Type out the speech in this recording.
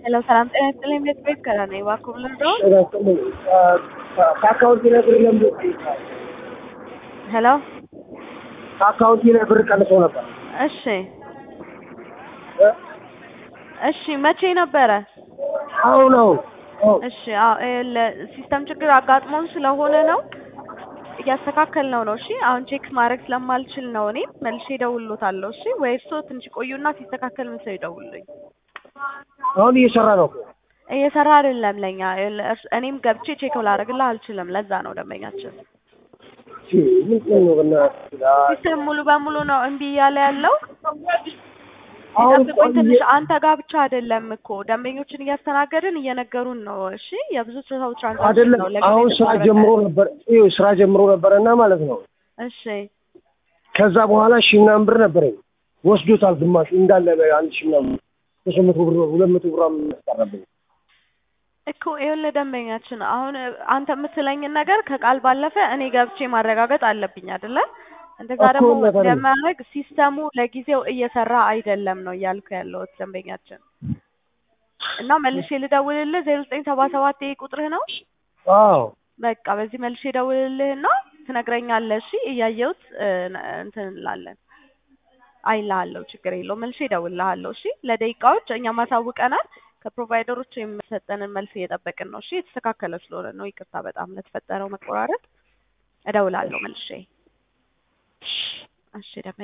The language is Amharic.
ሄሎ ሰላም ጤና ይስጥልኝ። ቤት ቤት ከራ ነኝ። እባክዎ ልርዳዎ? ከአካውንቴ ላይ ብር ለምዶ ይጠይቃል። ሄሎ ከአካውንቴ ላይ ብር ቀንሶ ነበር። እሺ እሺ መቼ ነበረ? አሁን አሁን አሁን እሺ አዎ ይኸውልህ ሲስተም ችግር አጋጥሞን ስለሆነ ነው እያስተካከልነው ነው። እሺ አሁን ቼክ ማድረግ ስለማልችል ነው እኔ መልሼ እደውልልዎታለሁ። እሺ ወይ እርስዎ ትንሽ ቆዩና ሲስተካከል መልሰው ይደውሉልኝ። አሁን እየሰራ ነው እኮ። እየሰራ አይደለም ለኛ ይኸውልህ፣ እርስ- እኔም ገብቼ ቼክ ላደርግልህ አልችልም። ለዛ ነው ደንበኛችን እሺ፣ ምንድን ነው በእናትህ? ሲስተም ሙሉ በሙሉ ነው እምቢ እያለ ያለው። አሁን ይጠብቁኝ ቆይ ትንሽ። አንተ ጋር ብቻ አይደለም እኮ ደንበኞችን እያስተናገድን እየነገሩን ነው። እሺ የብዙ ሰው ትራንዛክሽን አይደለም ነው ለጊዜው አሁን ስራ የተቋረጠ። ጀምሮ ነበር። ይኸው ስራ ጀምሮ ነበረና ማለት ነው። እሺ ከዛ በኋላ ሺህ ምናምን ብር ነበረኝ ወስዶታል። ግማሹ እንዳለ አንድ ሺህ ምናምን ሶስት መቶ ብር ሁለት መቶ ብር ያስቀረብኝ። እኮ ይኸውልህ ደንበኛችን አሁን አንተ የምትለኝን ነገር ከቃል ባለፈ እኔ ገብቼ ማረጋገጥ አለብኝ አይደለ? እንደዛ እኮ ደግሞ እውነት አይደለም። ለማድረግ ሲስተሙ ለጊዜው እየሰራ አይደለም ነው እያልኩ ያለሁት ደንበኛችን። እና መልሼ ልደውልልህ ዜሮ ዘጠኝ ሰባ ሰባት ይሄ ቁጥርህ ነው? አዎ በቃ በዚህ መልሼ እደውልልህና ትነግረኛለህ። እሺ እያየሁት እ፣ እንትን እንላለን አይልሃለሁ። ችግር የለውም። መልሼ እደውልልሃለሁ። እሺ ለደቂቃዎች እኛም አሳውቀናል። ከፕሮቫይደሮች የሚሰጠንን መልስ እየጠበቅን ነው። እሺ የተስተካከለ ስለሆነ ነው። ይቅርታ በጣም ለተፈጠረው መቆራረጥ። እደውላለሁ መልሼ። እሺ ደንበኛ